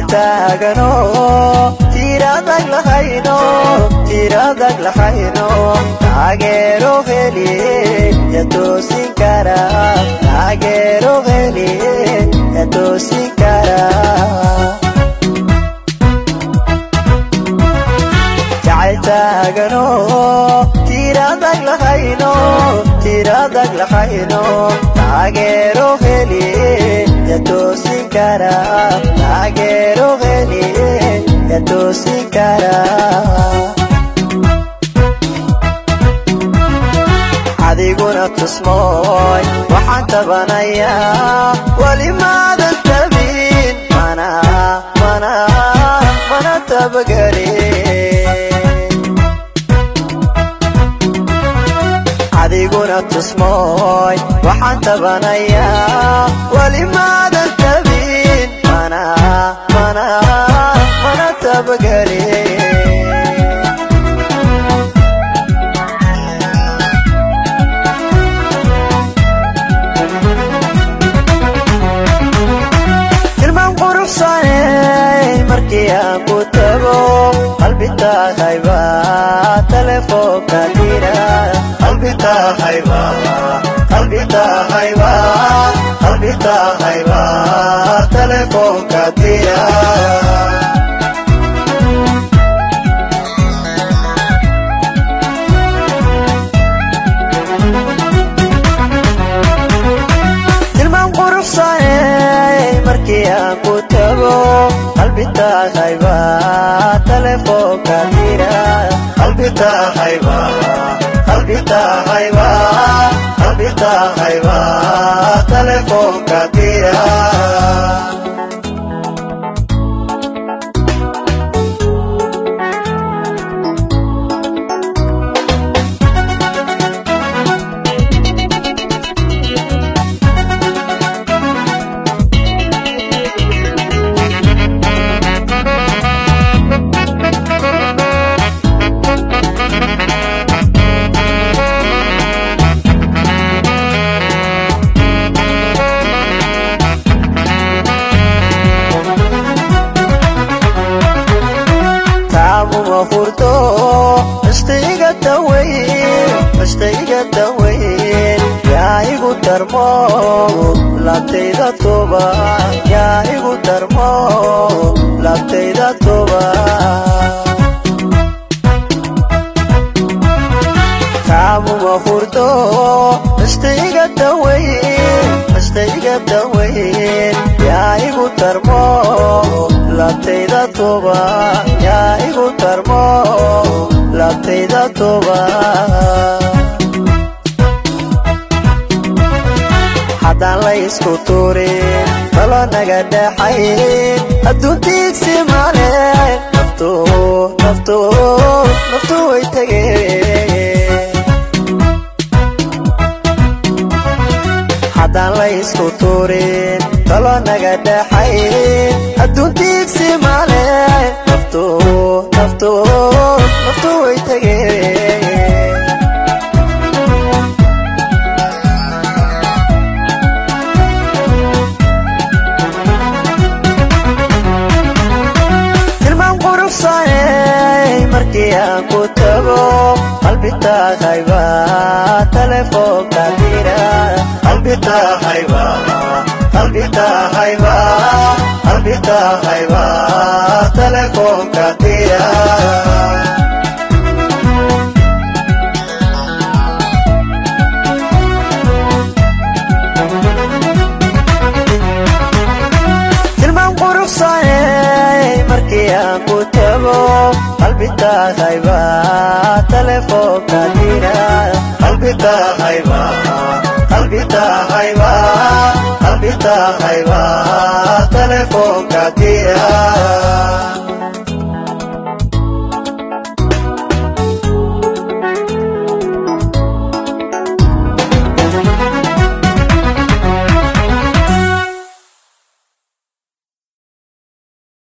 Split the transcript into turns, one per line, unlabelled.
jacayltaagano tiradag lahayno tiradag lahayno taageero heliye yatoosin kara taageero heliye yatoosin kara jacayltaagano tiradag lahayno tiradag lahayno taageero heliye yatoosin kara taageero heliye yatoosin kara adiguna tusmooy waxaan tabanayaa weli maadan tabin mana mana mana tabagelin adiguna tusmooy waxaan tabanayaa weli maadan tabin mana mana mana tabagelin ilmaan quruxsaney markii aan ku tago qalbi tahayba telefoonka dira qalbi tahayba qalbi tahayba qalbi tahayba telefoonka dira ilmaan quruxsaney markii aan ku tago qalbi tahayba telefoonka dira qalbi tahayba qalbi tahayba qalbi tahayba telefoonka dira taamuma hurdo istayga daweyn istayga daweyn yaa igu darmo labtayda tuba yaa igu darmo labtayda tuba taamuma hurdo istayga daweyn istayga daweyn yaa igu darmo labtayda tuba yaa igu darmo labtayda tuba haddaan la isku tuurin talo naga dhaxayn adduuntiigsi male naftu naftu naftu way tegeen haddaan la isku tuurin talo naga dhaxayn adduuntiigsi male naftu naftu naftu way tegeen ilmaan quruxsaney markii aan ku tago qalbi tahayba telefoonka dira qalbi tahayba qalbi tahayba qalbi tahayba telefoonka dira ilmaan quruxsaney markii aan ku tago qalbi tahayba telefoonka dira qalbi tahayba qalbi tahayba qalbi tahayba telefoonka dira